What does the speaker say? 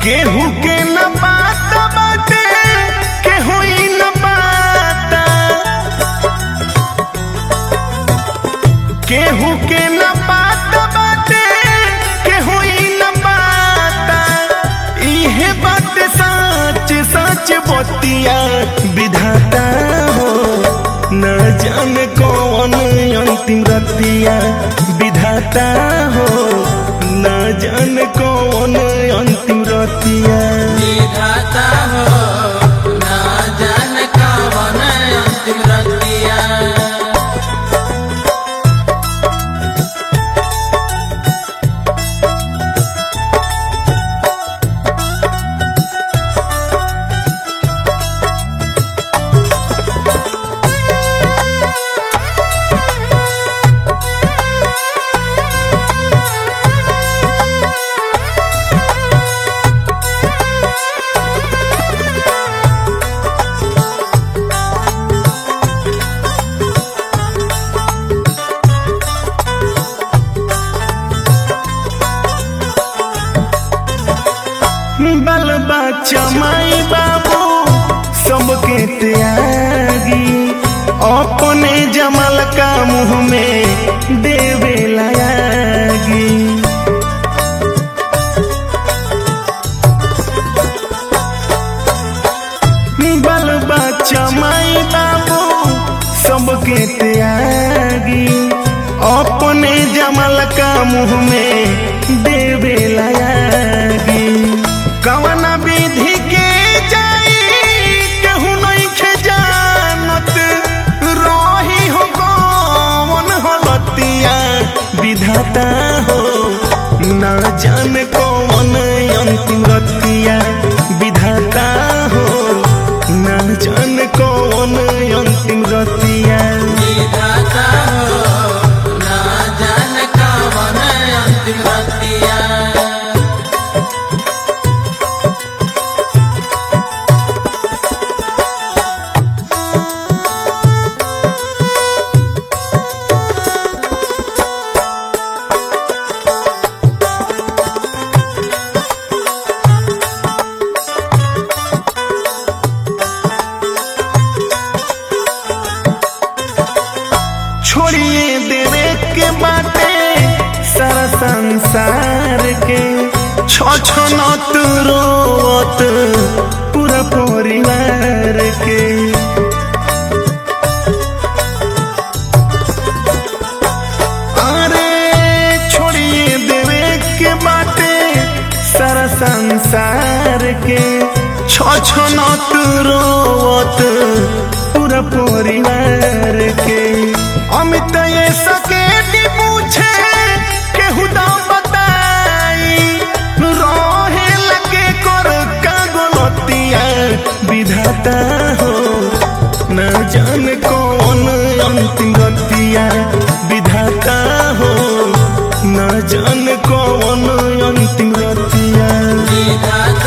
केहू के न बात बाटे केहू ही न बाता केहू के न बात बाटे केहू ही न बाता इहे बात सच सच बतिया विधाता हो न जाने कौन अंतिम रतिया विधाता हो न जाने कौन अंतिम रतिया विधाता हो ना जान कवन अंतिम रतिया बाल बच्चा माई बाबू सबके त्यागी अपने जमल का मुंह में देवे लागी बाल बच्चा माई बाबू सबके त्यागी अपने जमल का मुंह में देवे लागी कवना विधि के जाई केहू नहीं खे जानत रही हो कौन हलतिया विधाता हो ना जान कौन अंतिम रतिया विधाता हो ना जान कौन अंतिम रतिया विधाता हो ना जान कवन अंतिम रतिया छोड़िए देवे के बाटे सारा संसार के छो छो नत रोत पूरा परिवार के अरे छोड़िए देवे के बाटे सारा संसार के छो छो नत रोत पूरा परिवार के अमित ये सके पूछे केहू दा बताई रहे लगे कर का गलतिया विधाता हो न जान कौन अंतिम रतिया विधाता हो न जान कौन अंतिम रतिया विधाता